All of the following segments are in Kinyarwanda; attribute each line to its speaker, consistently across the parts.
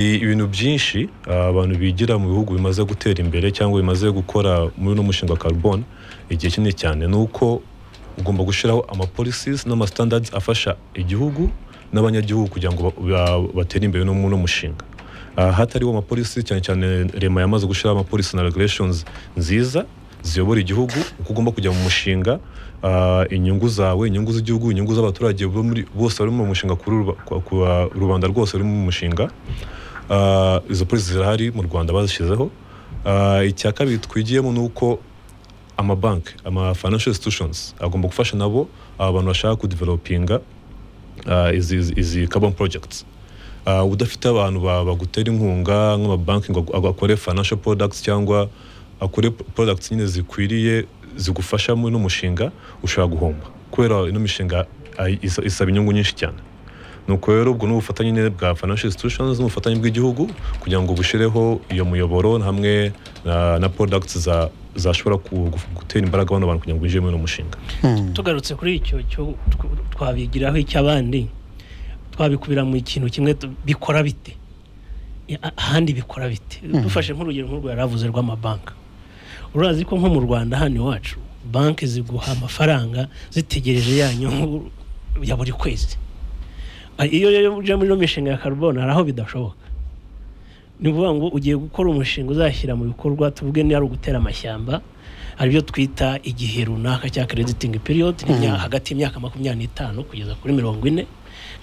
Speaker 1: ibintu byinshi ah, abantu bigira mu bihugu bimaze gutera imbere cyangwa bimaze gukora muri uno mushinga wa carbone igihe kinini cyane ni uko ugomba gushyiraho amapolicies n'amastandards afasha igihugu n'abanyagihugu kugira ngo ba- ba- batere imbere no muri uno mushinga Ah, hatariho amapolisi cyane cyane rema yamaze gushyiraho amapolisi na regulations nziza ziyobora igihugu uko ugomba kujya mu mushinga ah, inyungu zawe inyungu z'igihugu inyungu z'abaturage bo muri- bose bari mu mushinga kuri uru- ku- ku- rubanda rwose ruri mu mushinga Ah, izo polisi zirahari mu rwanda bazishyizeho Ah, icya kabiri twigiyemo ni uko amabanki ama financial institutions agomba gufasha nabo aba bantu bashaka kudevelopinga uh, izi, izi- izi carbon projects uh, udafite abantu ba- bagutera inkunga nk'amabanki ngo ag- akore financial products cyangwa akore p- products nyine zikwiriye zigufasha muri n'umushinga ushobora guhomba kubera ino mishinga ay- isa- isaba inyungu nyinshi cyane nuko rero ubwo ni ubufatanye nyine bwa financial institutions n'ubufatanye bw'igihugu kugira ngo bushyireho iyo muyoboro hamwe na, na products za zashobora ku- gu- gutera imbaraga bano bantu kugira ngo binjire muri uno mushinga
Speaker 2: tugarutse kuri icyo cyo tw- twabigiraho icy'abandi twabikubira mu ikintu kimwe tu- bikora bite Ya, a- ahandi bikora bite dufashe nk'urugero nk'urwo yari avuze rw'amabanki urazi ko nko mu rwanda hano iwacu banki ziguha amafaranga zitegereje ya nyungu ya buri kwezi Ah, iyo rero uje muri ino mishinga ya karubone hari aho bidashoboka ni ukuvuga ngo ugiye gukora umushinga uzashyira mu bikorwa tuvuge niba ari ugutera amashyamba hari ibyo twita igihe runaka cya crediting period ni imyaka- hagati y'imyaka makumyabiri n'itanu kugeza kuri mirongo ine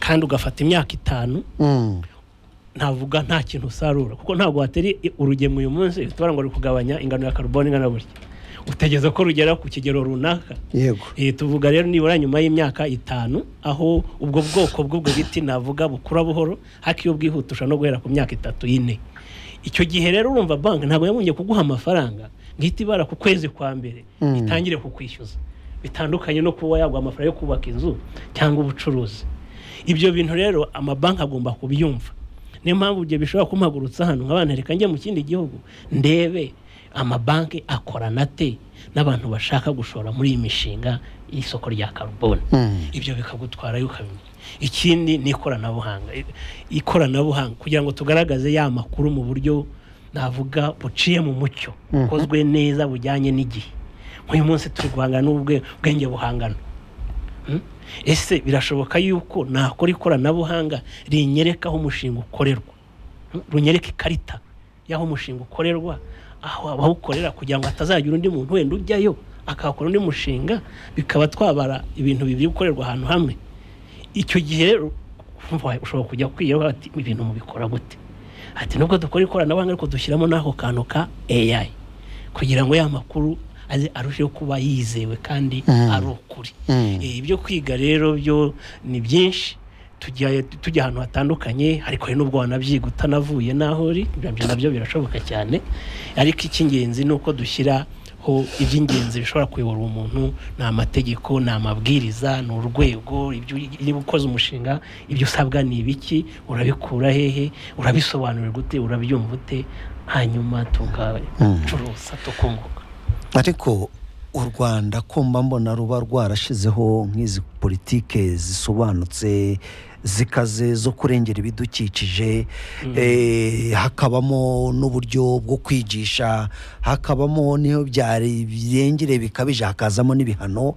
Speaker 2: kandi ugafata imyaka itanu
Speaker 3: Mm.
Speaker 2: ntavuga nta kintu usarura kuko ntabwo watera i- urugemwe uyu munsi uhita ubara ngo ruri kugabanya ingano ya karubone ingana gutya utegereza ko rugera ku kigero runaka
Speaker 3: yego
Speaker 2: Eh, tuvuga rero nibura nyuma y'imyaka itanu aho ubwo bwoko bw'ubwo biti navuga bukura buhoro ariko iyo bwihutusha no guhera ku myaka itatu y'ine icyo gihe rero urumva banki ntabwo yabonye kuguha amafaranga ngo ihite ibara ku kwezi kwa mbere
Speaker 3: Mm.
Speaker 2: itangire kukwishyuza bitandukanye no kuba yaguha amafaranga yo kubaka inzu cyangwa ubucuruzi ibyo bintu rero amabanki agomba kubyumva niyo mpamvu ibyo bishobora kumpagurutsa hano nk'abantu reka njye mu kindi gihugu ndebe amabanki akorana ate n'abantu bashaka gushora muri iyi mishinga y'isoko rya karubone
Speaker 3: Mm.
Speaker 2: ibyo bikagutwara ukabimenya ikindi ni ikoranabuhanga I- ikoranabuhanga kugira ngo tugaragaze ya makuru mu buryo navuga buciye mu mucyo
Speaker 3: Mhm.
Speaker 2: bukozwe neza bujyanye n'igihe nk'uyu munsi turi guhangana n'ubwenge buhangano Mm? ese birashoboka yuko nakora ikoranabuhanga rinyereka aho umushinga ukorerwa Mm? runyereka ikarita y'aho umushinga ukorerwa aho abawukorera kugira ngo hatazagira undi muntu wenda ujyayo akahakora undi mushinga bikaba twabara ibintu bibiri gukorerwa ahantu hamwe icyo gihe rero umva, ushobora kujya kwiyo ati ibintu mubikora gute ati nubwo dukora ikoranabuhanga ariko dushyiramo n'ako kantu ka AI kugira ngo ya makuru aze arusheho kuba yizewe kandi
Speaker 3: Mm.
Speaker 2: ari ukuri
Speaker 3: Mm.
Speaker 2: Eh, ibyo kwiga rero byo ni byinshi tujya tujya ahantu hatandukanye ariko hari n'ubwo wanabyiga utanavuye n'aho uri ibyo byo nabyo birashoboka cyane ariko icy'ingenzi ni uko dushyiraho iby'ingenzi bishobora kuyobora umuntu ni amategeko ni amabwiriza ni urwego ibyo uri- niba ukoze umushinga ibyo usabwa ni ibiki urabikura hehe urabisobanurira ute urabyumva ute hanyuma tugacuruza tukunguka
Speaker 3: ariko u rwanda kumba mbona ruba rwarashyizeho nk'izi politike zisobanutse zikaze zo kurengera ibidukikije eh, hakabamo n'uburyo bwo kwigisha hakabamo n'iyo byari birengere bikabije hakazamo n'ibihano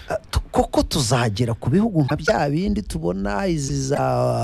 Speaker 3: Ah, tu- koko tuzagera ku bihugu nka bya bindi tubona izi za